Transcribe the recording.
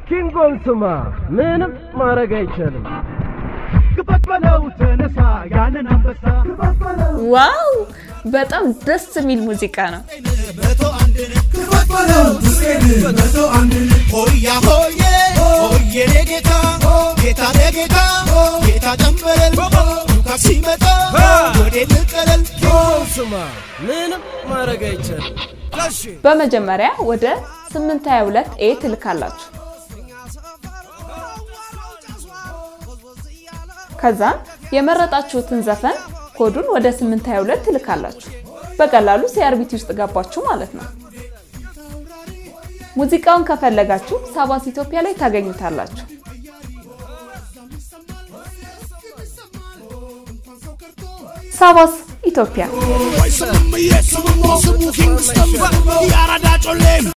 ኪንጎን ስማ፣ ምንም ማድረግ አይቻልም። ክፈት በለው ተነሳ ያንን አንበሳ ዋው በጣም ደስ የሚል ሙዚቃ ነው። ሆያ ሆዬ ሆዬ ጌታ ጌታ ጌታ ጌታ ጨምረል ሉካስ ሲመጣ ወዴ ልቀለል ኪንጎን ስማ፣ ምንም ማድረግ አይቻልም። በመጀመሪያ ወደ 822 ኤ ትልካላችሁ። ከዛም የመረጣችሁትን ዘፈን ኮዱን ወደ 822 ትልካላችሁ። በቀላሉ ሲአርቢቲ ውስጥ ገባችሁ ማለት ነው። ሙዚቃውን ከፈለጋችሁ ሳባስ ኢትዮጵያ ላይ ታገኙታላችሁ። ሳባስ ኢትዮጵያ ስሙም ስሙ ኪንግስተን ያራዳ ጮሌ